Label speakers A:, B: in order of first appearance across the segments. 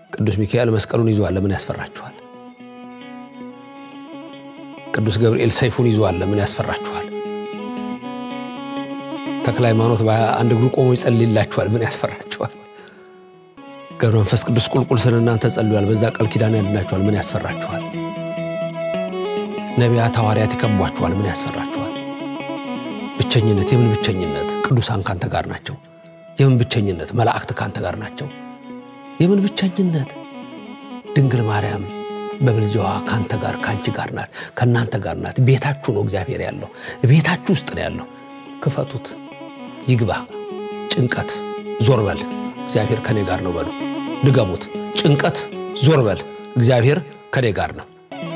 A: ቅዱስ ሚካኤል መስቀሉን ይዟል፣ ለምን ያስፈራችኋል? ቅዱስ ገብርኤል ሰይፉን ይዟል፣ ለምን ያስፈራችኋል? ተክለ ሃይማኖት በአንድ እግሩ ቆሞ ይጸልይላችኋል፣ ምን ያስፈራችኋል? ገብረ መንፈስ ቅዱስ ቁልቁል ስለ እናንተ ጸልዩአል፣ በዛ ቃል ኪዳን ያድናችኋል፣ ምን ያስፈራችኋል? ነቢያት ሐዋርያት ይከቧችኋል፣ ምን ያስፈራችኋል? ብቸኝነት፣ የምን ብቸኝነት? ቅዱሳን ካንተ ጋር ናቸው። የምን ብቸኝነት? መላእክት ካንተ ጋር ናቸው። የምን ብቸኝነት? ድንግል ማርያም በምልጃዋ ካንተ ጋር ካንቺ ጋር ናት፣ ከእናንተ ጋር ናት። ቤታችሁ ነው እግዚአብሔር ያለው፣ ቤታችሁ ውስጥ ነው ያለው። ክፈቱት፣ ይግባ። ጭንቀት ዞር በል፣ እግዚአብሔር ከኔ ጋር ነው በሉ። ድገሙት። ጭንቀት ዞር በል፣ እግዚአብሔር ከኔ ጋር ነው።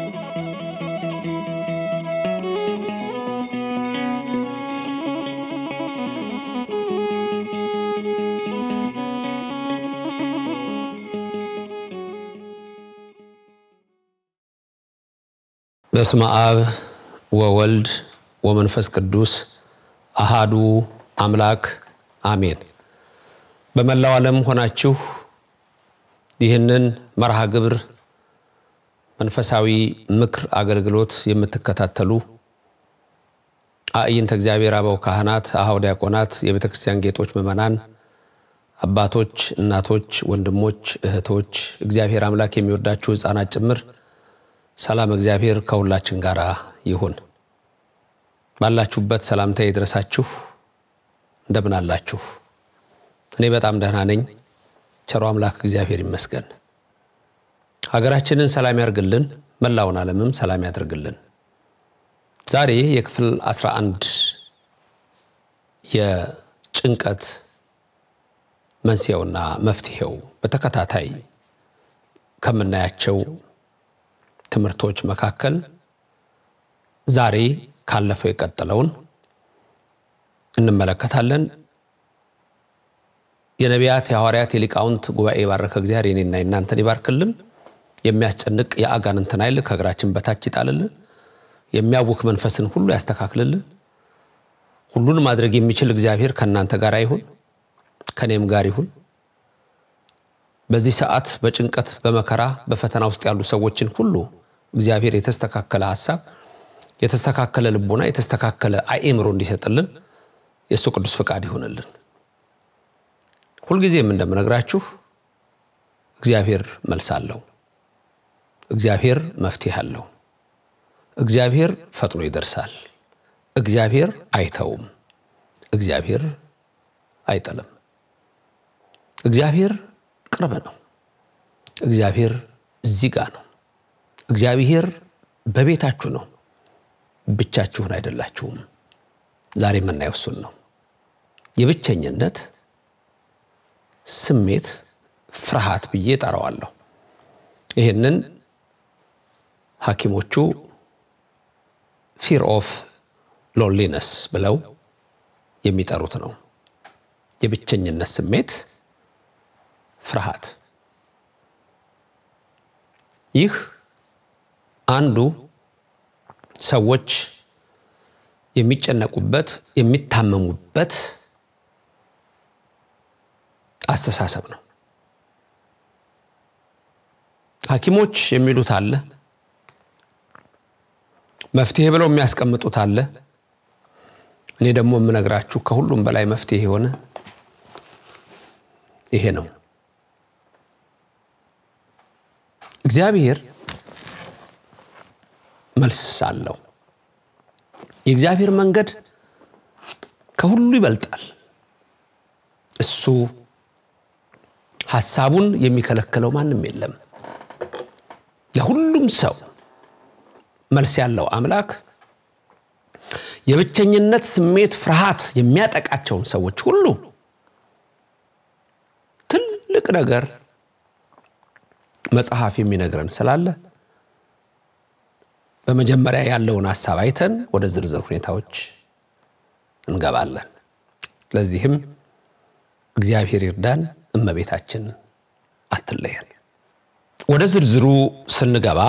A: በስመ አብ ወወልድ ወመንፈስ ቅዱስ አሃዱ አምላክ አሜን። በመላው ዓለም ሆናችሁ ይህንን መርሃ ግብር መንፈሳዊ ምክር አገልግሎት የምትከታተሉ አእይንተ እግዚአብሔር አበው ካህናት፣ አኀው ዲያቆናት፣ የቤተ ክርስቲያን ጌጦች ምዕመናን፣ አባቶች፣ እናቶች፣ ወንድሞች፣ እህቶች እግዚአብሔር አምላክ የሚወዳችሁ ሕፃናት ጭምር ሰላም እግዚአብሔር ከሁላችን ጋር ይሁን። ባላችሁበት ሰላምታ ይድረሳችሁ። እንደምን አላችሁ? እኔ በጣም ደህና ነኝ። ቸሮ አምላክ እግዚአብሔር ይመስገን። ሀገራችንን ሰላም ያርግልን፣ መላውን ዓለምም ሰላም ያደርግልን። ዛሬ የክፍል 11 የጭንቀት መንስኤውና መፍትሄው በተከታታይ ከምናያቸው ትምህርቶች መካከል ዛሬ ካለፈው የቀጠለውን እንመለከታለን። የነቢያት የሐዋርያት የሊቃውንት ጉባኤ የባረከ እግዚአብሔር የኔና የናንተን ይባርክልን። የሚያስጨንቅ የአጋንንትን ኃይል ከእግራችን በታች ይጣልልን። የሚያውክ መንፈስን ሁሉ ያስተካክልልን። ሁሉን ማድረግ የሚችል እግዚአብሔር ከእናንተ ጋር ይሁን፣ ከእኔም ጋር ይሁን። በዚህ ሰዓት በጭንቀት በመከራ በፈተና ውስጥ ያሉ ሰዎችን ሁሉ እግዚአብሔር የተስተካከለ ሀሳብ፣ የተስተካከለ ልቦና፣ የተስተካከለ አእምሮ እንዲሰጥልን የእሱ ቅዱስ ፈቃድ ይሆንልን። ሁልጊዜም እንደምነግራችሁ እግዚአብሔር መልስ አለው። እግዚአብሔር መፍትሄ አለው። እግዚአብሔር ፈጥኖ ይደርሳል። እግዚአብሔር አይተውም። እግዚአብሔር አይጥልም። እግዚአብሔር ቅርብ ነው። እግዚአብሔር እዚህ ጋር ነው። እግዚአብሔር በቤታችሁ ነው። ብቻችሁን አይደላችሁም። ዛሬ የምናየው እሱን ነው። የብቸኝነት ስሜት ፍርሃት ብዬ ጠራዋለሁ። ይህንን ሐኪሞቹ ፊር ኦፍ ሎንሊነስ ብለው የሚጠሩት ነው። የብቸኝነት ስሜት ፍርሃት። ይህ አንዱ ሰዎች የሚጨነቁበት የሚታመሙበት አስተሳሰብ ነው። ሐኪሞች የሚሉት አለ፣ መፍትሄ ብለው የሚያስቀምጡት አለ። እኔ ደግሞ የምነግራችሁ ከሁሉም በላይ መፍትሄ የሆነ ይሄ ነው። እግዚአብሔር መልስ አለው። የእግዚአብሔር መንገድ ከሁሉ ይበልጣል። እሱ ሐሳቡን የሚከለክለው ማንም የለም። ለሁሉም ሰው መልስ ያለው አምላክ የብቸኝነት ስሜት ፍርሃት የሚያጠቃቸውን ሰዎች ሁሉ ትልቅ ነገር መጽሐፍ የሚነግረን ስላለ በመጀመሪያ ያለውን ሀሳብ አይተን ወደ ዝርዝር ሁኔታዎች እንገባለን። ለዚህም እግዚአብሔር ይርዳን፣ እመቤታችን አትለየን። ወደ ዝርዝሩ ስንገባ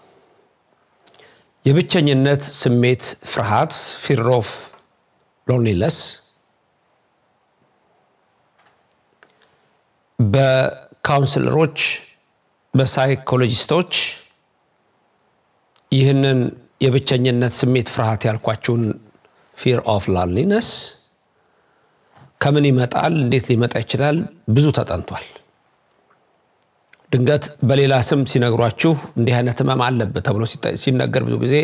A: የብቸኝነት ስሜት ፍርሃት ፊር ኦፍ ሎንሊነስ በካውንስለሮች በሳይኮሎጂስቶች ይህንን የብቸኝነት ስሜት ፍርሃት ያልኳችሁን ፊር ኦፍ ላንሊነስ ከምን ይመጣል፣ እንዴት ሊመጣ ይችላል? ብዙ ተጠንቷል። ድንገት በሌላ ስም ሲነግሯችሁ እንዲህ አይነት ህመም አለብህ ተብሎ ሲነገር ብዙ ጊዜ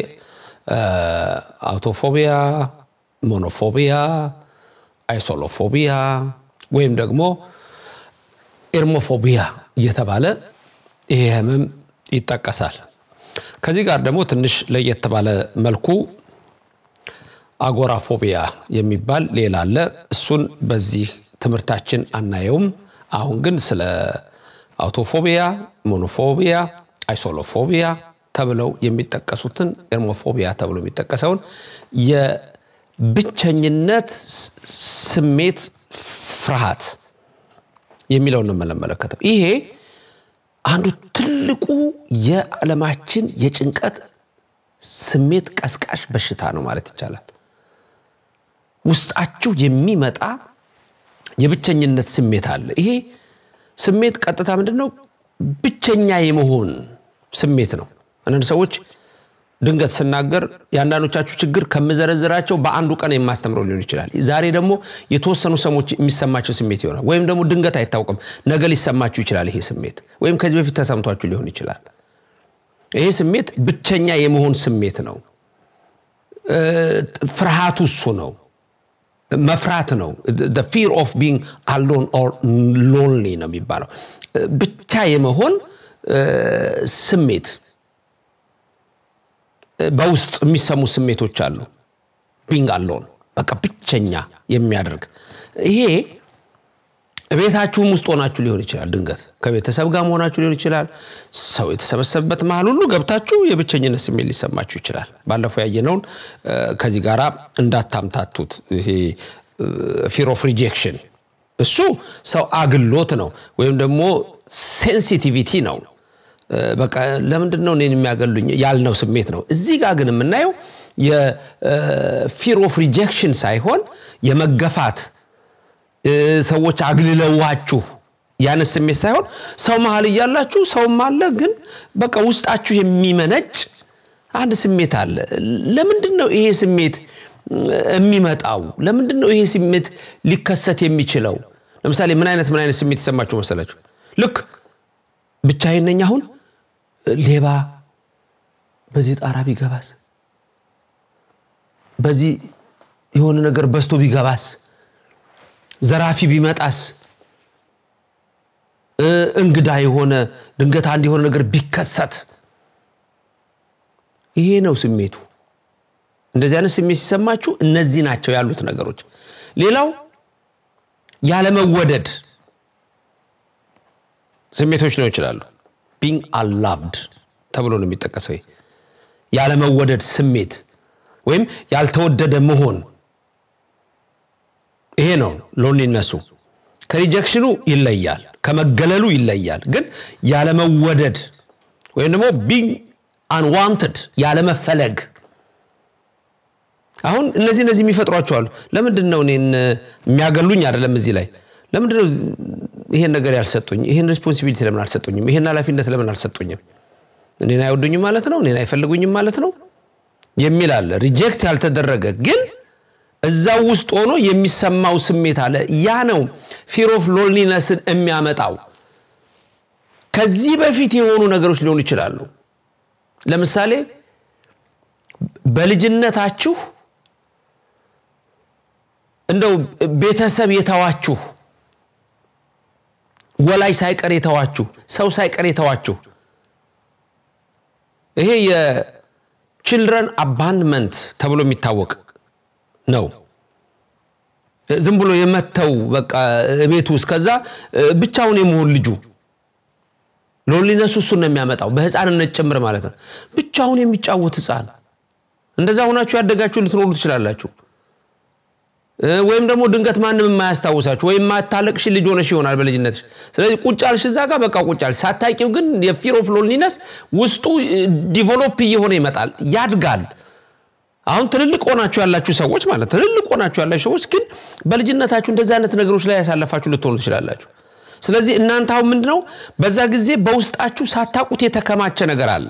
A: አውቶፎቢያ፣ ሞኖፎቢያ፣ አይሶሎፎቢያ ወይም ደግሞ ኤርሞፎቢያ እየተባለ ይሄ ህመም ይጠቀሳል። ከዚህ ጋር ደግሞ ትንሽ ለየት ባለ መልኩ አጎራፎቢያ የሚባል ሌላ አለ። እሱን በዚህ ትምህርታችን አናየውም። አሁን ግን ስለ አውቶፎቢያ፣ ሞኖፎቢያ፣ አይሶሎፎቢያ ተብለው የሚጠቀሱትን ኤርሞፎቢያ ተብሎ የሚጠቀሰውን የብቸኝነት ስሜት ፍርሃት የሚለውን ነው የምንመለከተው። ይሄ አንዱ ትልቁ የዓለማችን የጭንቀት ስሜት ቀስቃሽ በሽታ ነው ማለት ይቻላል። ውስጣችሁ የሚመጣ የብቸኝነት ስሜት አለ። ይሄ ስሜት ቀጥታ ምንድን ነው? ብቸኛ የመሆን ስሜት ነው። አንዳንድ ሰዎች ድንገት ስናገር የአንዳንዶቻችሁ ችግር ከምዘረዝራቸው በአንዱ ቀን የማስተምረው ሊሆን ይችላል። ዛሬ ደግሞ የተወሰኑ ሰዎች የሚሰማቸው ስሜት ይሆናል። ወይም ደግሞ ድንገት አይታወቅም፣ ነገ ሊሰማችሁ ይችላል። ይሄ ስሜት ወይም ከዚህ በፊት ተሰምቷችሁ ሊሆን ይችላል። ይሄ ስሜት ብቸኛ የመሆን ስሜት ነው። ፍርሃቱ እሱ ነው። መፍራት ነው። ፊር ኦፍ ቢንግ አሎን ኦር ሎንሊ ነው የሚባለው። ብቻ የመሆን ስሜት በውስጥ የሚሰሙ ስሜቶች አሉ። ቢንግ አሎን በቃ ብቸኛ የሚያደርግ ይሄ ቤታችሁም ውስጥ ሆናችሁ ሊሆን ይችላል። ድንገት ከቤተሰብ ጋር መሆናችሁ ሊሆን ይችላል። ሰው የተሰበሰበበት መሀል ሁሉ ገብታችሁ የብቸኝነት ስሜት ሊሰማችሁ ይችላል። ባለፈው ያየነውን ከዚህ ጋር እንዳታምታቱት። ይሄ ፊር ኦፍ ሪጀክሽን እሱ ሰው አግሎት ነው ወይም ደግሞ ሴንሲቲቪቲ ነው። በቃ ለምንድን ነው እኔን የሚያገሉኝ ያልነው ስሜት ነው። እዚህ ጋር ግን የምናየው የፊር ኦፍ ሪጀክሽን ሳይሆን የመገፋት ሰዎች አግልለዋችሁ ያን ስሜት ሳይሆን ሰው መሀል እያላችሁ ሰውም አለ፣ ግን በቃ ውስጣችሁ የሚመነጭ አንድ ስሜት አለ። ለምንድን ነው ይሄ ስሜት የሚመጣው? ለምንድን ነው ይሄ ስሜት ሊከሰት የሚችለው? ለምሳሌ ምን አይነት ምን አይነት ስሜት ይሰማችሁ መሰላችሁ? ልክ ብቻዬን ነኝ አሁን ሌባ በዚህ ጣራ ቢገባስ፣ በዚህ የሆነ ነገር በስቶ ቢገባስ ዘራፊ ቢመጣስ፣ እንግዳ የሆነ ድንገት አንድ የሆነ ነገር ቢከሰት፣ ይሄ ነው ስሜቱ። እንደዚህ አይነት ስሜት ሲሰማችሁ እነዚህ ናቸው ያሉት ነገሮች። ሌላው ያለመወደድ ስሜቶች ነው ይችላሉ። ቢንግ አላቭድ ተብሎ ነው የሚጠቀሰው። ያለመወደድ ስሜት ወይም ያልተወደደ መሆን ይሄ ነው ሎንሊነሱ። ከሪጀክሽኑ ይለያል፣ ከመገለሉ ይለያል። ግን ያለመወደድ ወይም ደግሞ ቢንግ አንዋንትድ ያለመፈለግ አሁን እነዚህ እነዚህ የሚፈጥሯቸው አሉ። ለምንድን ነው እኔን የሚያገሉኝ? አይደለም እዚህ ላይ ለምንድን ነው ይሄን ነገር ያልሰጡኝ? ይሄን ሪስፖንሲቢሊቲ ለምን አልሰጡኝም? ይሄን ኃላፊነት ለምን አልሰጡኝም? እኔን አይወዱኝም ማለት ነው? እኔን አይፈልጉኝም ማለት ነው የሚል አለ። ሪጀክት ያልተደረገ ግን እዛው ውስጥ ሆኖ የሚሰማው ስሜት አለ። ያ ነው ፊር ኦፍ ሎንሊነስን የሚያመጣው። ከዚህ በፊት የሆኑ ነገሮች ሊሆኑ ይችላሉ። ለምሳሌ በልጅነታችሁ እንደው ቤተሰብ የተዋችሁ ወላጅ ሳይቀር የተዋችሁ ሰው ሳይቀር የተዋችሁ ይሄ የችልድረን አባንድመንት ተብሎ የሚታወቅ ነው። ዝም ብሎ የመተው በቃ ቤት ውስጥ ከዛ ብቻውን የመሆን ልጁ ሎንሊነሱ እሱን ነው የሚያመጣው። በህፃንነት ጭምር ማለት ነው። ብቻውን የሚጫወት ህፃን እንደዛ ሆናችሁ ያደጋችሁ ልትኖሩ ትችላላችሁ። ወይም ደግሞ ድንገት ማንም የማያስታውሳችሁ ወይም ማታለቅሽ ልጅ ሆነሽ ይሆናል በልጅነትሽ። ስለዚህ ቁጭ አልሽ እዛ ጋር በቃ ቁጭ አልሽ። ሳታውቂው ግን የፊር ኦፍ ሎንሊነስ ውስጡ ዲቨሎፕ እየሆነ ይመጣል፣ ያድጋል። አሁን ትልልቅ ሆናችሁ ያላችሁ ሰዎች ማለት ትልልቅ ሆናችሁ ያላችሁ ሰዎች ግን በልጅነታችሁ እንደዚህ አይነት ነገሮች ላይ ያሳለፋችሁ ልትሆኑ ትችላላችሁ። ስለዚህ እናንተ አሁን ምንድን ነው በዛ ጊዜ በውስጣችሁ ሳታውቁት የተከማቸ ነገር አለ።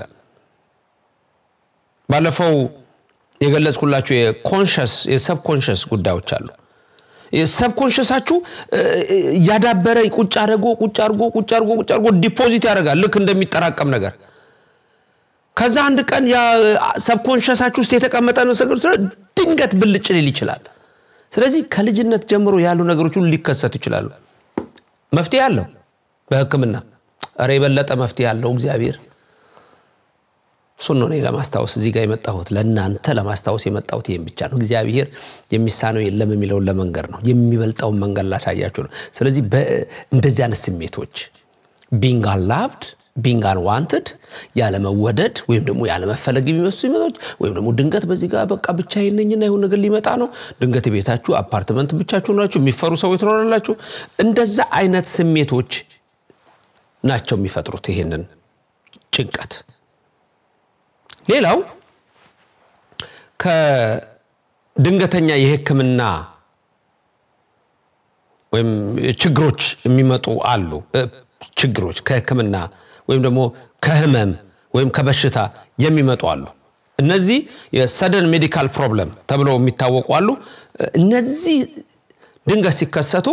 A: ባለፈው የገለጽኩላችሁ የኮንሸስ የሰብኮንሸስ ጉዳዮች አሉ። ሰብኮንሸሳችሁ እያዳበረ ቁጭ አድርጎ ቁጭ አድርጎ ቁጭ አድርጎ ቁጭ አድርጎ ዲፖዚት ያደርጋል ልክ እንደሚጠራቀም ነገር። ከዛ አንድ ቀን ሰብኮንሸሳችሁ ውስጥ የተቀመጠ ነገር ድንገት ብልጭ ሊል ይችላል። ስለዚህ ከልጅነት ጀምሮ ያሉ ነገሮች ሁሉ ሊከሰቱ ይችላሉ። መፍትሄ አለው በሕክምና ኧረ የበለጠ መፍትሄ አለው እግዚአብሔር። እሱን ነው እኔ ለማስታወስ እዚህ ጋር የመጣሁት ለእናንተ ለማስታወስ የመጣሁት ይህም ብቻ ነው። እግዚአብሔር የሚሳነው የለም የሚለውን ለመንገር ነው። የሚበልጠውን መንገድ ላሳያችሁ ነው። ስለዚህ እንደዚህ አይነት ስሜቶች ቢንግ አንላቭድ ቢንግ አንዋንትድ ያለመወደድ ወይም ደግሞ ያለመፈለግ የሚመስሉ ይመቶች ወይም ደግሞ ድንገት በዚህ ጋር በቃ ብቻዬን ነኝና ይሁን ነገር ሊመጣ ነው። ድንገት ቤታችሁ አፓርትመንት ብቻችሁ ናችሁ፣ የሚፈሩ ሰዎች ትኖራላችሁ። እንደዛ አይነት ስሜቶች ናቸው የሚፈጥሩት ይሄንን ጭንቀት። ሌላው ከድንገተኛ የሕክምና ወይም ችግሮች የሚመጡ አሉ። ችግሮች ከሕክምና ወይም ደግሞ ከህመም ወይም ከበሽታ የሚመጡ አሉ። እነዚህ የሰደን ሜዲካል ፕሮብለም ተብለው የሚታወቁ አሉ። እነዚህ ድንገት ሲከሰቱ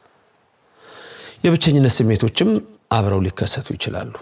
A: የብቸኝነት ስሜቶችም አብረው ሊከሰቱ ይችላሉ።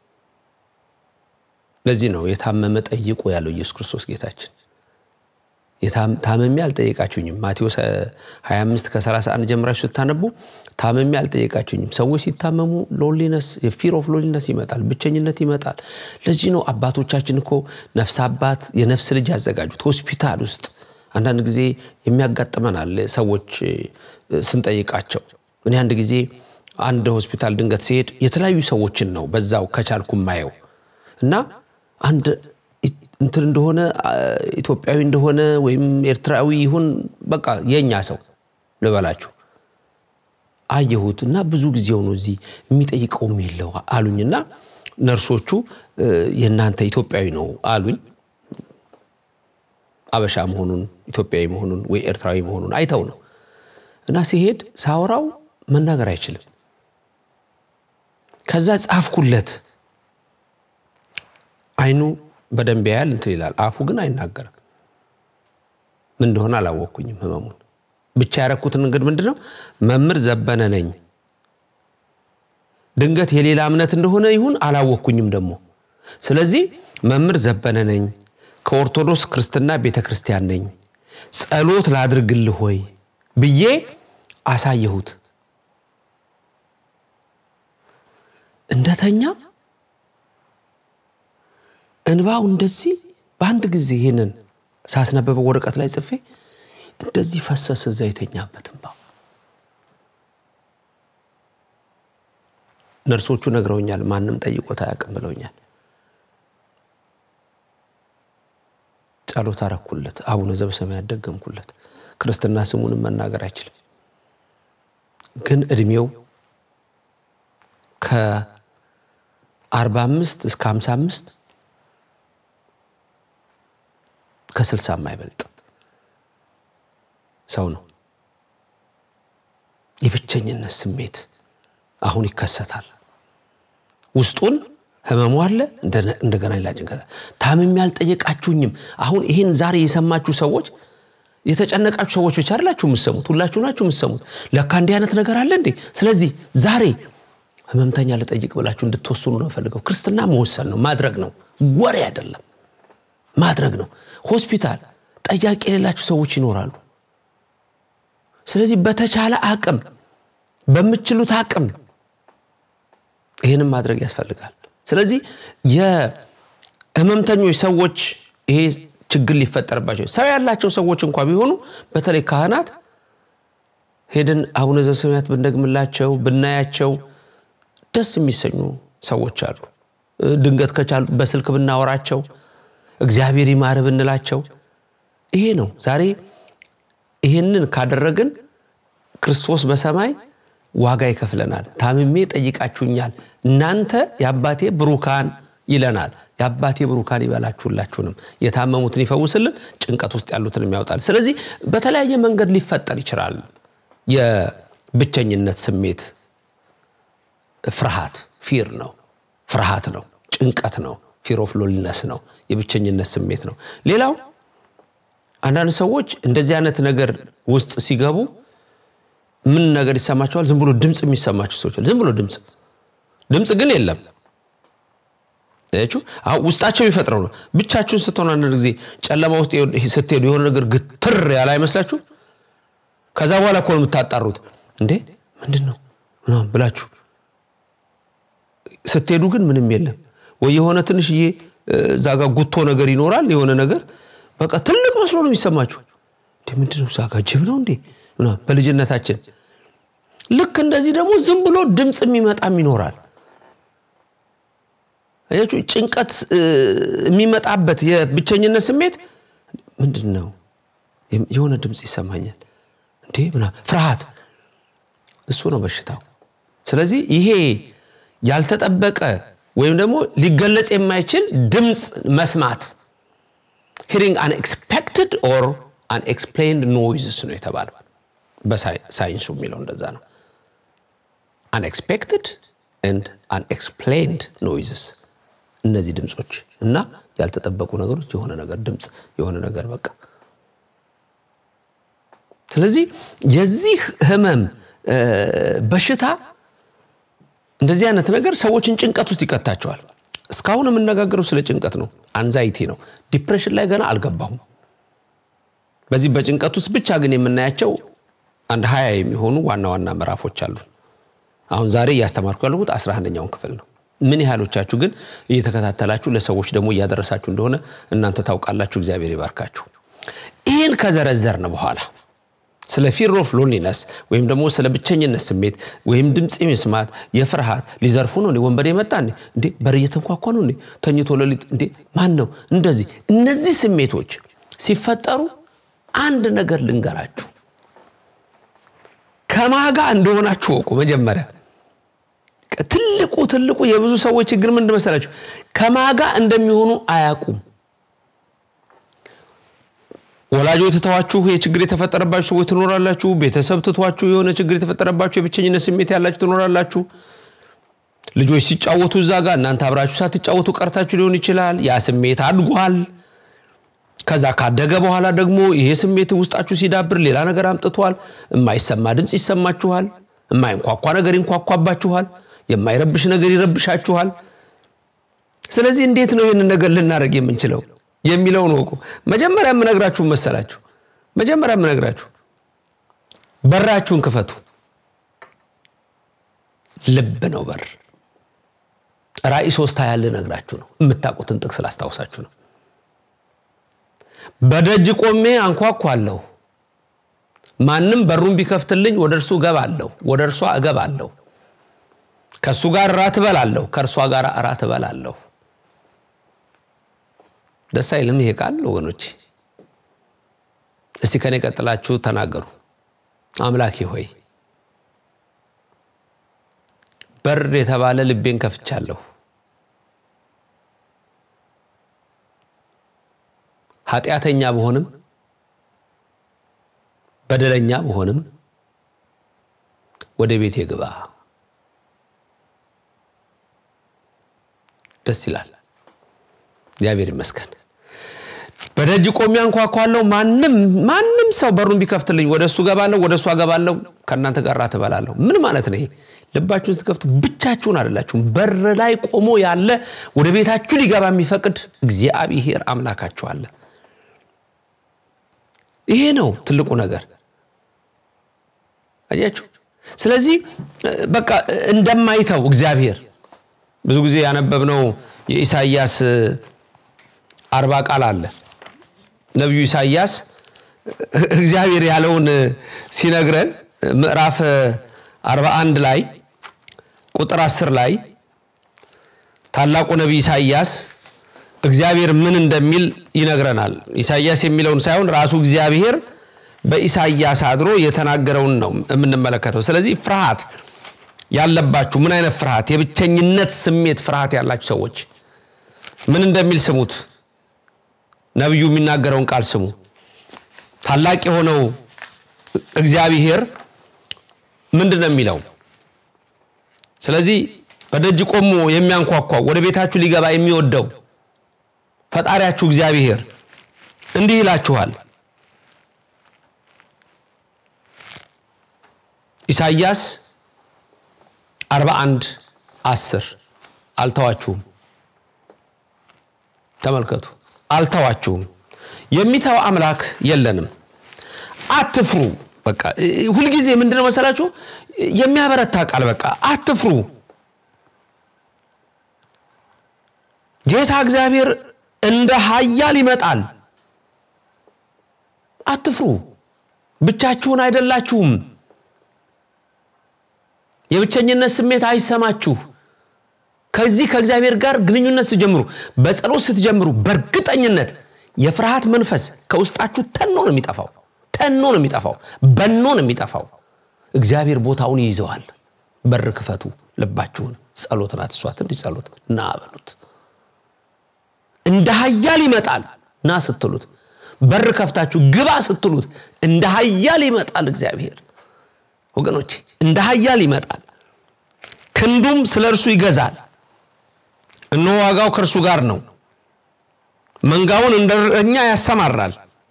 A: ለዚህ ነው የታመመ ጠይቁ ያለው ኢየሱስ ክርስቶስ ጌታችን። ታመሜ አልጠየቃችሁኝም። ማቴዎስ 25 ከ31 ጀምራችሁ ስታነቡ ታመሜ አልጠየቃችሁኝም። ሰዎች ሲታመሙ ሎሊነስ የፊር ኦፍ ሎሊነስ ይመጣል፣ ብቸኝነት ይመጣል። ለዚህ ነው አባቶቻችን እኮ ነፍስ አባት የነፍስ ልጅ ያዘጋጁት ሆስፒታል ውስጥ አንዳንድ ጊዜ የሚያጋጥመናል ሰዎች ስንጠይቃቸው። እኔ አንድ ጊዜ አንድ ሆስፒታል ድንገት ሲሄድ የተለያዩ ሰዎችን ነው በዛው ከቻልኩ ማየው እና አንድ እንትን እንደሆነ ኢትዮጵያዊ እንደሆነ ወይም ኤርትራዊ ይሁን በቃ የእኛ ሰው ልበላችሁ አየሁት እና ብዙ ጊዜው ነው እዚህ የሚጠይቀውም የለው አሉኝና ነርሶቹ የእናንተ ኢትዮጵያዊ ነው አሉኝ። አበሻ መሆኑን ኢትዮጵያዊ መሆኑን ወይ ኤርትራዊ መሆኑን አይተው ነው እና ሲሄድ ሳወራው መናገር አይችልም። ከዛ ጻፍኩለት። አይኑ በደንብ ያያል እንትን ይላል፣ አፉ ግን አይናገርም። ምን እንደሆነ አላወቅኩኝም ህመሙን። ብቻ ያረኩትን እንግዲህ ምንድን ነው መምህር ዘበነ ነኝ። ድንገት የሌላ እምነት እንደሆነ ይሁን አላወቅኩኝም ደግሞ። ስለዚህ መምህር ዘበነ ነኝ፣ ከኦርቶዶክስ ክርስትና ቤተ ክርስቲያን ነኝ፣ ጸሎት ላድርግልህ ሆይ ብዬ አሳየሁት። እንደተኛ እንባው እንደዚህ በአንድ ጊዜ ይህንን ሳስነበበው ወረቀት ላይ ጽፌ እንደዚህ ፈሰሰ። እዛ የተኛበት እንባ ነርሶቹ ነግረውኛል። ማንም ጠይቆት አያውቅም ብለውኛል። ጸሎት አረኩለት። አቡነ ዘበሰማያት ደገምኩለት። ክርስትና ስሙንም መናገር አይችልም፣ ግን እድሜው ከአርባ አምስት እስከ ሀምሳ አምስት ከስልሳ የማይበልጥ ሰው ነው። የብቸኝነት ስሜት አሁን ይከሰታል። ውስጡን ህመሙ አለ፣ እንደገና ሌላ ጭንቀት። ታምሜ አልጠየቃችሁኝም። አሁን ይህን ዛሬ የሰማችሁ ሰዎች የተጨነቃችሁ ሰዎች ብቻ አይደላችሁ የምትሰሙት፣ ሁላችሁ ናችሁ የምትሰሙት። ለካ እንዲህ አይነት ነገር አለ እንዴ! ስለዚህ ዛሬ ህመምተኛ ልጠይቅ ብላችሁ እንድትወስኑ ነው ፈልገው። ክርስትና መወሰን ነው፣ ማድረግ ነው፣ ወሬ አይደለም፣ ማድረግ ነው። ሆስፒታል ጠያቂ የሌላችሁ ሰዎች ይኖራሉ። ስለዚህ በተቻለ አቅም በምችሉት አቅም ይህንም ማድረግ ያስፈልጋል። ስለዚህ የህመምተኞች ሰዎች ይሄ ችግር ሊፈጠርባቸው ሰው ያላቸው ሰዎች እንኳ ቢሆኑ በተለይ ካህናት ሄደን አቡነ ዘበሰማያት ብንደግምላቸው ብናያቸው ደስ የሚሰኙ ሰዎች አሉ። ድንገት ከቻሉ በስልክ ብናወራቸው እግዚአብሔር ይማር ብንላቸው ይሄ ነው ዛሬ ይህንን ካደረግን ክርስቶስ በሰማይ ዋጋ ይከፍለናል። ታምሜ ጠይቃችሁኛል፣ እናንተ የአባቴ ብሩካን ይለናል። የአባቴ ብሩካን ይበላችሁላችሁንም፣ የታመሙትን ይፈውስልን፣ ጭንቀት ውስጥ ያሉትንም ያውጣል። ስለዚህ በተለያየ መንገድ ሊፈጠር ይችላል የብቸኝነት ስሜት ፍርሃት ፊር ነው፣ ፍርሃት ነው፣ ጭንቀት ነው፣ ፊር ኦፍ ሎሊነስ ነው፣ የብቸኝነት ስሜት ነው። ሌላው አንዳንድ ሰዎች እንደዚህ አይነት ነገር ውስጥ ሲገቡ ምን ነገር ይሰማቸዋል? ዝም ብሎ ድምፅ የሚሰማቸው ሰዎች ዝም ብሎ ድምፅ ድምፅ ግን የለም ውስጣቸው የሚፈጥረው ነው። ብቻችሁን ስትሆኑ አንዳንድ ጊዜ ጨለማ ውስጥ ስትሄዱ የሆነ ነገር ግትር ያለ አይመስላችሁ? ከዛ በኋላ እኮ ነው የምታጣሩት። እንዴ ምንድን ነው ምናምን ብላችሁ ስትሄዱ ግን ምንም የለም። ወይ የሆነ ትንሽዬ እዛ ጋር ጉቶ ነገር ይኖራል። የሆነ ነገር በቃ ትልቅ መስሎ ነው የሚሰማችሁ። እንዴ ምንድን ነው እዛ ጋር ጅብ ነው እንዴ ምናምን በልጅነታችን። ልክ እንደዚህ ደግሞ ዝም ብሎ ድምፅ የሚመጣም ይኖራል። አያችሁ ጭንቀት የሚመጣበት የብቸኝነት ስሜት ምንድን ነው? የሆነ ድምፅ ይሰማኛል እንዴ ምናምን ፍርሃት፣ እሱ ነው በሽታው። ስለዚህ ይሄ ያልተጠበቀ ወይም ደግሞ ሊገለጽ የማይችል ድምፅ መስማት ሂሪንግ አንኤክስፔክትድ ኦር አንኤክስፕሌንድ ኖይዝስ ነው የተባለው። በሳይንሱ የሚለው እንደዛ ነው። አንኤክስፔክትድ ኤንድ አንኤክስፕሌንድ ኖይዝስ እነዚህ ድምፆች እና ያልተጠበቁ ነገሮች የሆነ ነገር ድምፅ የሆነ ነገር በቃ ስለዚህ የዚህ ህመም በሽታ እንደዚህ አይነት ነገር ሰዎችን ጭንቀት ውስጥ ይከታቸዋል። እስካሁን የምነጋገረው ስለ ጭንቀት ነው፣ አንዛይቲ ነው። ዲፕሬሽን ላይ ገና አልገባሁም። በዚህ በጭንቀት ውስጥ ብቻ ግን የምናያቸው አንድ ሀያ የሚሆኑ ዋና ዋና ምዕራፎች አሉ። አሁን ዛሬ እያስተማርኩ ያለሁት አስራ አንደኛውን ክፍል ነው። ምን ያህሎቻችሁ ግን እየተከታተላችሁ ለሰዎች ደግሞ እያደረሳችሁ እንደሆነ እናንተ ታውቃላችሁ። እግዚአብሔር ይባርካችሁ። ይህን ከዘረዘርን በኋላ ስለ ፊር ኦፍ ሎንሊነስ ወይም ደግሞ ስለ ብቸኝነት ስሜት ወይም ድምፅ መስማት የፍርሃት ሊዘርፉ ነው እንዴ? ወንበዴ መጣ እንዴ? እንዴ በር እየተንኳኳ ነው እንዴ? ተኝቶ ሌሊት እንዴ? ማን ነው እንደዚህ? እነዚህ ስሜቶች ሲፈጠሩ አንድ ነገር ልንገራችሁ፣ ከማጋ እንደሆናችሁ ወቁ። መጀመሪያ ትልቁ ትልቁ የብዙ ሰዎች ችግር ምንድን መሰላችሁ? ከማጋ እንደሚሆኑ አያውቁም። ወላጆች ትተዋችሁ የችግር የተፈጠረባችሁ ሰዎች ትኖራላችሁ። ቤተሰብ ትቷችሁ የሆነ ችግር የተፈጠረባችሁ የብቸኝነት ስሜት ያላችሁ ትኖራላችሁ። ልጆች ሲጫወቱ እዛ ጋር እናንተ አብራችሁ ሳትጫወቱ ቀርታችሁ ሊሆን ይችላል። ያ ስሜት አድጓል። ከዛ ካደገ በኋላ ደግሞ ይሄ ስሜት ውስጣችሁ ሲዳብር ሌላ ነገር አምጥቷል። የማይሰማ ድምፅ ይሰማችኋል። የማይንኳኳ ነገር ይንኳኳባችኋል። የማይረብሽ ነገር ይረብሻችኋል። ስለዚህ እንዴት ነው ይህንን ነገር ልናደርግ የምንችለው የሚለውን ወቁ። መጀመሪያ የምነግራችሁ መሰላችሁ፣ መጀመሪያ የምነግራችሁ በራችሁን ክፈቱ። ልብ ነው በር። ራእይ ሶስት ሀያ ልነግራችሁ ነው። የምታውቁትን ጥቅስ ላስታውሳችሁ ነው። በደጅ ቆሜ አንኳኳለሁ፣ ማንም በሩን ቢከፍትልኝ ወደ እርሱ እገባለሁ፣ ወደ እርሷ እገባለሁ፣ ከእሱ ጋር እራት እበላለሁ፣ ከእርሷ ጋር እራት እበላለሁ። ደስ አይልም ይሄ ቃል ወገኖቼ? እስቲ ከኔ ቀጥላችሁ ተናገሩ። አምላኬ ሆይ በር የተባለ ልቤን ከፍቻለሁ። ኃጢአተኛ ብሆንም በደለኛ ብሆንም ወደ ቤቴ ግባ። ደስ ይላል። እግዚአብሔር ይመስገን። በደጅ ቆሜ አንኳኳለሁ፣ ማንም ማንም ሰው በሩን ቢከፍትልኝ ወደ እሱ ገባለሁ፣ ወደ እሷ ገባለሁ፣ ከእናንተ ጋር እራት እበላለሁ። ምን ማለት ነው ይሄ? ልባችሁን ስትከፍቱ ብቻችሁን አይደላችሁም። በር ላይ ቆሞ ያለ ወደ ቤታችሁ ሊገባ የሚፈቅድ እግዚአብሔር አምላካችሁ አለ። ይሄ ነው ትልቁ ነገር። አያችሁ። ስለዚህ በቃ እንደማይተው እግዚአብሔር ብዙ ጊዜ ያነበብነው የኢሳይያስ አርባ ቃል አለ። ነቢዩ ኢሳይያስ እግዚአብሔር ያለውን ሲነግረን ምዕራፍ 41 ላይ ቁጥር 10 ላይ ታላቁ ነቢይ ኢሳይያስ እግዚአብሔር ምን እንደሚል ይነግረናል። ኢሳይያስ የሚለውን ሳይሆን ራሱ እግዚአብሔር በኢሳይያስ አድሮ የተናገረውን ነው የምንመለከተው። ስለዚህ ፍርሃት ያለባችሁ ምን አይነት ፍርሃት? የብቸኝነት ስሜት ፍርሃት ያላችሁ ሰዎች ምን እንደሚል ስሙት። ነቢዩ የሚናገረውን ቃል ስሙ። ታላቅ የሆነው እግዚአብሔር ምንድን ነው የሚለው? ስለዚህ በደጅ ቆሞ የሚያንኳኳው ወደ ቤታችሁ ሊገባ የሚወደው ፈጣሪያችሁ እግዚአብሔር እንዲህ ይላችኋል። ኢሳይያስ 41 10 አልተዋችሁም። ተመልከቱ፣ አልተዋችሁም። የሚተው አምላክ የለንም። አትፍሩ። በቃ ሁልጊዜ ምንድነው መሰላችሁ የሚያበረታ ቃል። በቃ አትፍሩ። ጌታ እግዚአብሔር እንደ ኃያል ይመጣል። አትፍሩ። ብቻችሁን አይደላችሁም። የብቸኝነት ስሜት አይሰማችሁ። ከዚህ ከእግዚአብሔር ጋር ግንኙነት ስትጀምሩ፣ በጸሎት ስትጀምሩ፣ በእርግጠኝነት የፍርሃት መንፈስ ከውስጣችሁ ተኖ ነው የሚጠፋው። ተኖ ነው የሚጠፋው። በኖ ነው የሚጠፋው። እግዚአብሔር ቦታውን ይይዘዋል። በር ክፈቱ። ልባችሁን ጸሎት ናት እሷ ትንሽ ጸሎት ና በሉት። እንደ ኃያል ይመጣል ና ስትሉት፣ በር ከፍታችሁ ግባ ስትሉት እንደ ኃያል ይመጣል እግዚአብሔር። ወገኖች እንደ ኃያል ይመጣል፣ ክንዱም ስለ እርሱ ይገዛል። እነሆ ዋጋው ከእርሱ ጋር ነው፣ መንጋውን እንደ እረኛ ያሰማራል።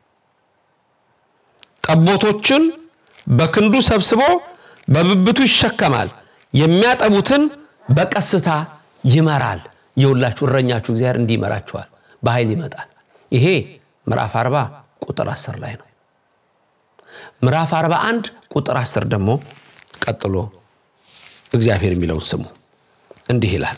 A: ጠቦቶችን በክንዱ ሰብስቦ በብብቱ ይሸከማል፣ የሚያጠቡትን በቀስታ ይመራል። የሁላችሁ እረኛችሁ እግዚአብሔር እንዲህ ይመራችኋል፣ በኃይል ይመጣል። ይሄ ምዕራፍ 40 ቁጥር 10 ላይ ነው። ምዕራፍ 41 ቁጥር 10 ደግሞ ቀጥሎ እግዚአብሔር የሚለውን ስሙ። እንዲህ ይላል፣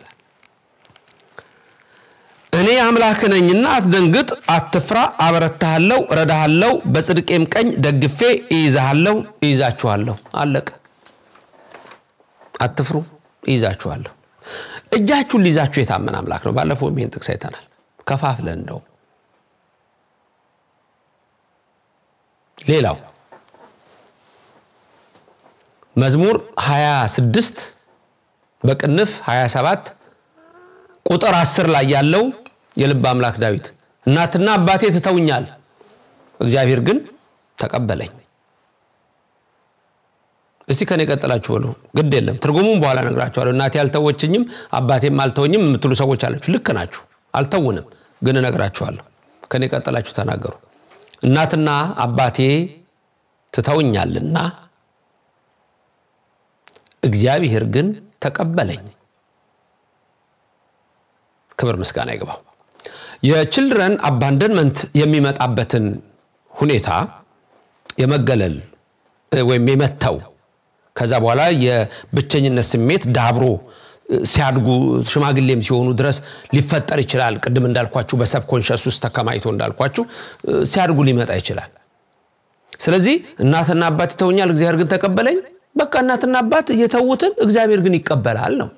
A: እኔ አምላክ ነኝና አትደንግጥ፣ አትፍራ፣ አበረታሃለሁ፣ እረዳሃለሁ፣ በጽድቄም ቀኝ ደግፌ እይዛሃለሁ፣ እይዛችኋለሁ። አለቀ። አትፍሩ፣ እይዛችኋለሁ። እጃችሁን ሊይዛችሁ የታመን አምላክ ነው። ባለፈው ይህን ጥቅስ አይተናል። ከፋፍለን እንደው ሌላው መዝሙር 26 በቅንፍ 27 ቁጥር 10 ላይ ያለው የልብ አምላክ ዳዊት እናትና አባቴ ትተውኛል፣ እግዚአብሔር ግን ተቀበለኝ። እስቲ ከኔ ቀጥላችሁ በሉ። ግድ የለም ትርጉሙም በኋላ እነግራችኋለሁ። እናቴ አልተወችኝም አባቴም አልተወኝም የምትሉ ሰዎች አላችሁ። ልክ ናችሁ። አልተውንም፣ ግን እነግራችኋለሁ። ከኔ ቀጥላችሁ ተናገሩ። እናትና አባቴ ትተውኛልና እግዚአብሔር ግን ተቀበለኝ። ክብር ምስጋና ይግባው። የችልድረን አባንደንመንት የሚመጣበትን ሁኔታ የመገለል ወይም የመተው ከዛ በኋላ የብቸኝነት ስሜት ዳብሮ ሲያድጉ ሽማግሌም ሲሆኑ ድረስ ሊፈጠር ይችላል። ቅድም እንዳልኳችሁ በሰብኮንሸስ ውስጥ ተከማይቶ እንዳልኳችሁ ሲያድጉ ሊመጣ ይችላል። ስለዚህ እናትና አባት ይተውኛል፣ እግዚአብሔር ግን ተቀበለኝ። በቃ እናትና አባት የተዉትን እግዚአብሔር ግን ይቀበላል ነው።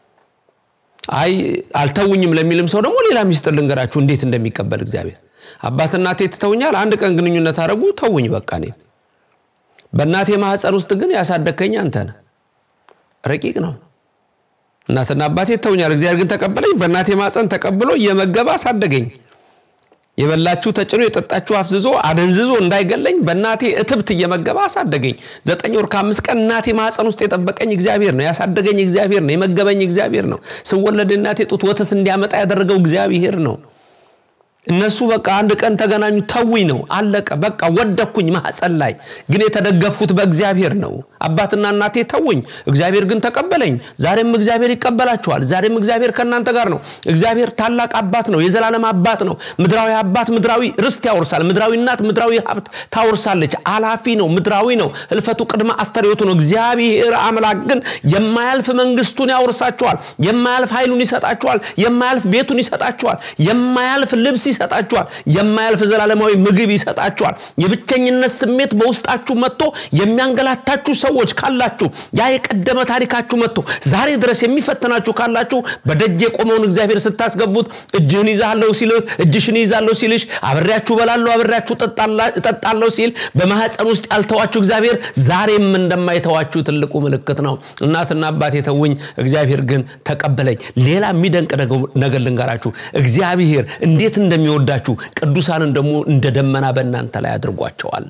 A: አይ አልተውኝም ለሚልም ሰው ደግሞ ሌላ ሚስጥር ልንገራችሁ እንዴት እንደሚቀበል እግዚአብሔር። አባት እናቴ ትተውኛል፣ አንድ ቀን ግንኙነት አደረጉ፣ ተውኝ በቃ እኔን። በእናቴ ማህፀን ውስጥ ግን ያሳደግከኝ አንተ ነህ። ረቂቅ ነው። እናትና አባቴ ተውኛል፣ እግዚአብሔር ግን ተቀበለኝ። በእናቴ ማፀን ተቀብሎ እየመገበ አሳደገኝ። የበላችሁ ተጭኖ የጠጣችሁ አፍዝዞ አደንዝዞ እንዳይገለኝ በእናቴ እትብት እየመገበ አሳደገኝ። ዘጠኝ ወር ከአምስት ቀን እናቴ ማፀን ውስጥ የጠበቀኝ እግዚአብሔር ነው። ያሳደገኝ እግዚአብሔር ነው። የመገበኝ እግዚአብሔር ነው። ስወለድ እናቴ ጡት ወተት እንዲያመጣ ያደረገው እግዚአብሔር ነው። እነሱ በቃ አንድ ቀን ተገናኙ፣ ተውኝ ነው አለቀ። በቃ ወደኩኝ ማህፀን ላይ ግን የተደገፍኩት በእግዚአብሔር ነው። አባትና እናቴ ተውኝ፣ እግዚአብሔር ግን ተቀበለኝ። ዛሬም እግዚአብሔር ይቀበላችኋል። ዛሬም እግዚአብሔር ከእናንተ ጋር ነው። እግዚአብሔር ታላቅ አባት ነው፣ የዘላለም አባት ነው። ምድራዊ አባት ምድራዊ ርስት ያወርሳል። ምድራዊ እናት ምድራዊ ሀብት ታወርሳለች። አላፊ ነው፣ ምድራዊ ነው። ህልፈቱ ቅድመ አስተርእዮቱ ነው። እግዚአብሔር አምላክ ግን የማያልፍ መንግስቱን ያወርሳችኋል። የማያልፍ ኃይሉን ይሰጣችኋል። የማያልፍ ቤቱን ይሰጣችኋል። የማያልፍ ልብስ ይሰጣችኋል። የማያልፍ ዘላለማዊ ምግብ ይሰጣችኋል። የብቸኝነት ስሜት በውስጣችሁ መጥቶ የሚያንገላታችሁ ሰዎች ካላችሁ ያ የቀደመ ታሪካችሁ መጥቶ ዛሬ ድረስ የሚፈትናችሁ ካላችሁ በደጅ የቆመውን እግዚአብሔር ስታስገቡት እጅህን ይዛለሁ ሲልህ እጅሽን ይዛለሁ ሲልሽ አብሬያችሁ በላለሁ አብሬያችሁ እጠጣለሁ ሲል በማህፀን ውስጥ ያልተዋችሁ እግዚአብሔር ዛሬም እንደማይተዋችሁ ትልቁ ምልክት ነው። እናትና አባቴ ተውኝ፣ እግዚአብሔር ግን ተቀበለኝ። ሌላ የሚደንቅ ነገር ልንገራችሁ። እግዚአብሔር እንዴት እንደሚወዳችሁ ቅዱሳንን ደግሞ እንደ ደመና በእናንተ ላይ አድርጓቸዋል።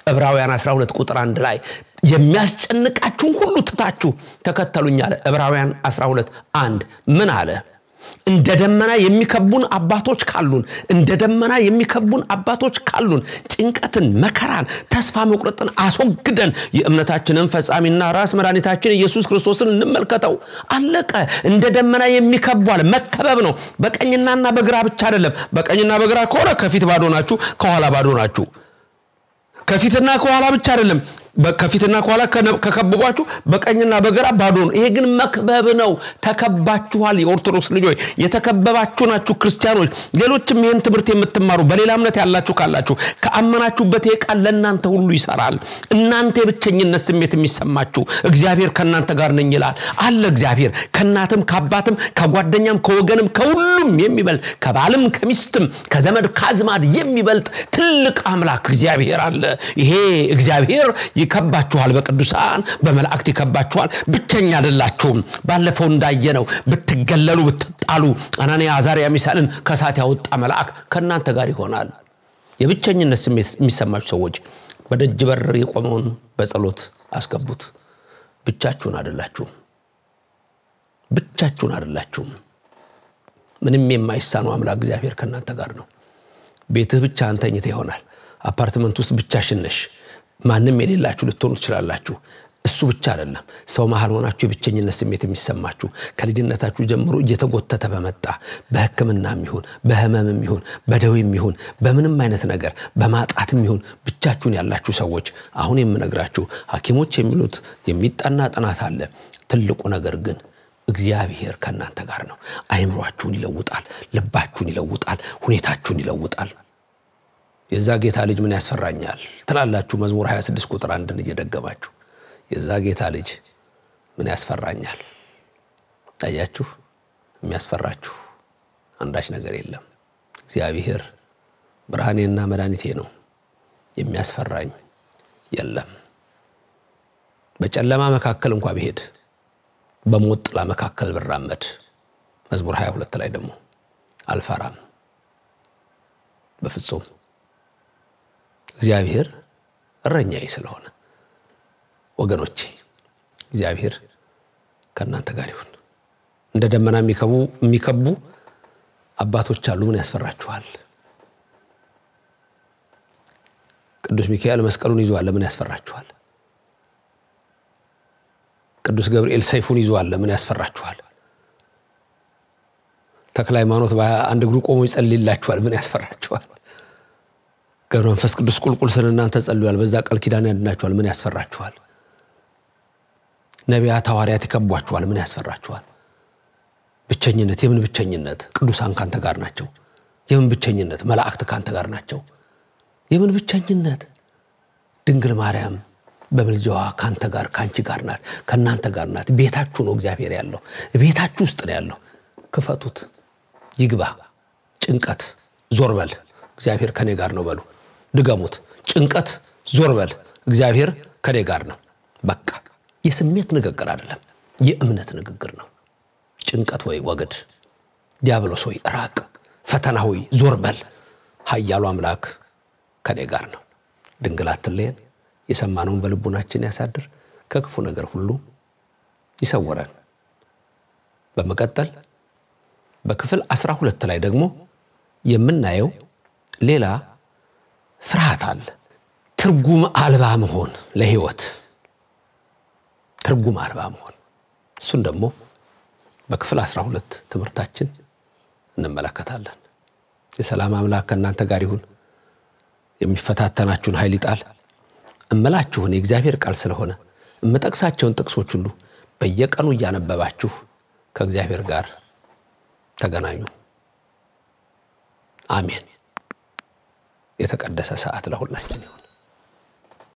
A: ዕብራውያን 12 ቁጥር አንድ ላይ የሚያስጨንቃችሁን ሁሉ ትታችሁ ተከተሉኝ አለ። ዕብራውያን 12 አንድ ምን አለ? እንደ ደመና የሚከቡን አባቶች ካሉን እንደ ደመና የሚከቡን አባቶች ካሉን ጭንቀትን፣ መከራን፣ ተስፋ መቁረጥን አስወግደን የእምነታችንን ፈጻሚና ራስ መድኃኒታችን ኢየሱስ ክርስቶስን እንመልከተው። አለቀ። እንደ ደመና የሚከቧል መከበብ ነው። በቀኝናና በግራ ብቻ አይደለም። በቀኝና በግራ ከሆነ ከፊት ባዶ ናችሁ፣ ከኋላ ባዶ ናችሁ። ከፊትና ከኋላ ብቻ አይደለም ከፊትና ከኋላ ከከበቧችሁ በቀኝና በግራ ባዶ ነው። ይሄ ግን መክበብ ነው። ተከባችኋል። የኦርቶዶክስ ልጆች የተከበባችሁ ናችሁ ክርስቲያኖች። ሌሎችም ይህን ትምህርት የምትማሩ በሌላ እምነት ያላችሁ ካላችሁ ከአመናችሁበት ይሄ ቃል ለእናንተ ሁሉ ይሰራል። እናንተ የብቸኝነት ስሜት የሚሰማችሁ እግዚአብሔር ከእናንተ ጋር ነኝ ይላል አለ። እግዚአብሔር ከእናትም ከአባትም ከጓደኛም ከወገንም ከሁሉም የሚበልጥ ከባልም ከሚስትም ከዘመድ ከአዝማድ የሚበልጥ ትልቅ አምላክ እግዚአብሔር አለ። ይሄ እግዚአብሔር ይከባችኋል። በቅዱሳን በመላእክት ይከባችኋል። ብቸኛ አይደላችሁም። ባለፈው እንዳየነው ብትገለሉ፣ ብትጣሉ አናንያ አዛርያ ሚሳኤልን ከእሳት ያወጣ መልአክ ከእናንተ ጋር ይሆናል። የብቸኝነት ስሜት የሚሰማችሁ ሰዎች በደጅ በር የቆመውን በጸሎት አስገቡት። ብቻችሁን አይደላችሁም። ብቻችሁን አይደላችሁም። ምንም የማይሳነው አምላክ እግዚአብሔር ከእናንተ ጋር ነው። ቤትህ ብቻ አንተኝተ ይሆናል። አፓርትመንት ውስጥ ብቻሽን ነሽ። ማንም የሌላችሁ ልትሆኑ ትችላላችሁ። እሱ ብቻ አይደለም። ሰው መሀል ሆናችሁ የብቸኝነት ስሜት የሚሰማችሁ ከልጅነታችሁ ጀምሮ እየተጎተተ በመጣ በሕክምናም ይሁን በህመምም ይሁን በደዌም ይሁን በምንም አይነት ነገር በማጣትም ይሁን ብቻችሁን ያላችሁ ሰዎች አሁን የምነግራችሁ ሐኪሞች የሚሉት የሚጠና ጥናት አለ። ትልቁ ነገር ግን እግዚአብሔር ከእናንተ ጋር ነው። አይምሯችሁን ይለውጣል፣ ልባችሁን ይለውጣል፣ ሁኔታችሁን ይለውጣል። የዛ ጌታ ልጅ ምን ያስፈራኛል ትላላችሁ። መዝሙር 26 ቁጥር አንድን እየደገማችሁ የዛ ጌታ ልጅ ምን ያስፈራኛል። ታያችሁ፣ የሚያስፈራችሁ አንዳች ነገር የለም። እግዚአብሔር ብርሃኔና መድኃኒቴ ነው፣ የሚያስፈራኝ የለም። በጨለማ መካከል እንኳ ብሄድ፣ በሞት ጥላ መካከል ብራመድ፣ መዝሙር 22 ላይ ደግሞ አልፈራም በፍጹም እግዚአብሔር እረኛዬ ስለሆነ ወገኖቼ እግዚአብሔር ከእናንተ ጋር ይሁን። እንደ ደመና የሚከቡ አባቶች አሉ። ምን ያስፈራችኋል? ቅዱስ ሚካኤል መስቀሉን ይዟል። ምን ያስፈራችኋል? ቅዱስ ገብርኤል ሰይፉን ይዟል። ምን ያስፈራችኋል? ተክለ ሃይማኖት በአንድ እግሩ ቆሞ ይጸልይላችኋል። ምን ያስፈራችኋል? ገብረ መንፈስ ቅዱስ ቁልቁል ስለ እናንተ ጸልዩአል። በዛ ቃል ኪዳን ያድናችኋል። ምን ያስፈራችኋል? ነቢያት ሐዋርያት ይከቧችኋል። ምን ያስፈራችኋል? ብቸኝነት፣ የምን ብቸኝነት? ቅዱሳን ካንተ ጋር ናቸው። የምን ብቸኝነት? መላእክት ካንተ ጋር ናቸው። የምን ብቸኝነት? ድንግል ማርያም በምልጃዋ ካንተ ጋር ካንቺ ጋር ናት፣ ከእናንተ ጋር ናት። ቤታችሁ ነው እግዚአብሔር ያለው፣ ቤታችሁ ውስጥ ነው ያለው። ክፈቱት፣ ይግባ። ጭንቀት ዞር በል፣ እግዚአብሔር ከኔ ጋር ነው በሉ። ድገሙት። ጭንቀት ዞር በል፣ እግዚአብሔር ከኔ ጋር ነው። በቃ የስሜት ንግግር አይደለም፣ የእምነት ንግግር ነው። ጭንቀት ወይ ወግድ፣ ዲያብሎስ ወይ ራቅ፣ ፈተና ሆይ ዞር በል፣ ኃያሉ አምላክ ከኔ ጋር ነው። ድንግል አትለየን። የሰማነውን በልቡናችን ያሳድር፣ ከክፉ ነገር ሁሉ ይሰውረን። በመቀጠል በክፍል አስራ ሁለት ላይ ደግሞ የምናየው ሌላ ፍርሃት አለ። ትርጉም አልባ መሆን ለህይወት ትርጉም አልባ መሆን እሱን ደግሞ በክፍል አስራ ሁለት ትምህርታችን እንመለከታለን። የሰላም አምላክ ከእናንተ ጋር ይሁን። የሚፈታተናችሁን ኃይል ይጣል። እምላችሁን የእግዚአብሔር ቃል ስለሆነ እምጠቅሳቸውን ጥቅሶች ሁሉ በየቀኑ እያነበባችሁ ከእግዚአብሔር ጋር ተገናኙ። አሜን። የተቀደሰ ሰዓት ለሁላችን ይሁን።